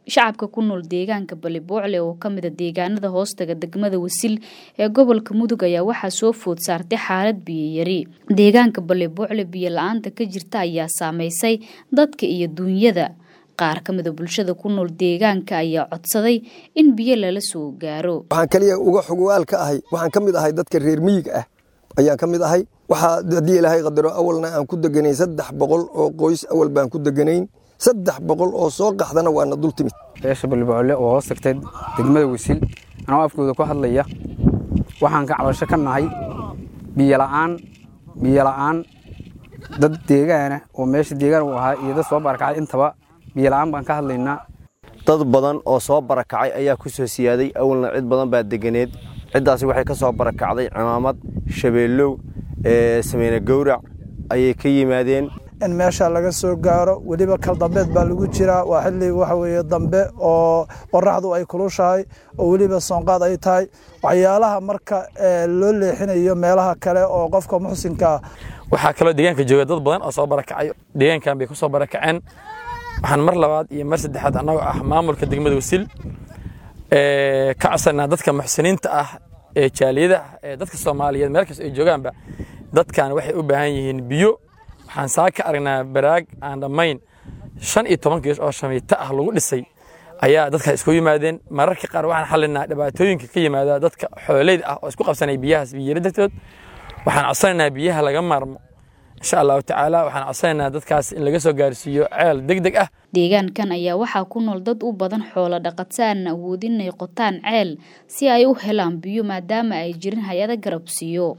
shacabka ku nool deegaanka baliboocle oo ka mida deegaanada hoostaga degmada wasil ee gobolka mudug ayaa waxaa soo food saartay xaalad biyoyari deegaanka baliboocle biyo la-aanta ka jirta ayaa saameysay dadka iyo duunyada qaar ka mida bulshada ku nool deegaanka ayaa codsaday in biyo lala soo gaaro waxaan kaliya uga xogwaal ka ahay waxaan ka mid ahay dadka reer miyiga ah ayaan ka mid ahay waxaa haddii ilaahay qadaro awalna aan ku deganayn saddex boqol oo qoys awal baan ku deganayn saddex boqol oo soo qaxdana waana dul timid beesha baliboocle oo hoos tagtay degmada wisil anoo afkooda ku hadlaya waxaan ka cabasho ka nahay biyola'aan biyola'aan dad deegaana oo meesha deegaan u ahaa iyo dad soo barakacay intaba biyola'aan baan ka hadlaynaa dad badan oo soo barakacay ayaa ku soo siyaaday awalna cid badan baa deganeed ciddaasi waxay ka soo barakacday cimaamad shabeellow sameyne gowrac ayay ka yimaadeen in meesha laga soo gaaro weliba kal dambeed baa lagu jiraa waa xilli waxa weeye dambe oo qoraxdu ay kulushahay oo weliba soonqaad ay tahay waxyaalaha marka loo leexinayo meelaha kale oo qofka muxsinkaa waxaa kaloo deegaanka jooga dad badan oo soo barakacay deegaankan bay ku soo barakaceen waxaan mar labaad iyo mar saddexaad annagoo ah maamulka degmada wasil ka codsanaa dadka muxsiniinta ah ee jaaliyada ee dadka soomaaliyeed meel kasta ay joogaanba dadkan waxay u baahan yihiin biyo waxaan saa ka aragnaa baraag aan dhammayn shan iyo toban gees oo shamiito ah lagu dhisay ayaa dadka isku yimaadeen mararka qaar waxaan xallinaa dhibaatooyinka ka yimaada dadka xooleyda ah oo isku qabsanaya biyahaas biyari dartood waxaan codsanaynaa biyaha laga maarmo insha allahu tacaala waxaan codsanaynaa dadkaas in laga soo gaarsiiyo ceel deg deg ah deegaankan ayaa waxaa ku nool dad u badan xoolo dhaqata aan awoodin inay qotaan ceel si ay u helaan biyo maadaama ay jirin hay-ada garabsiiyo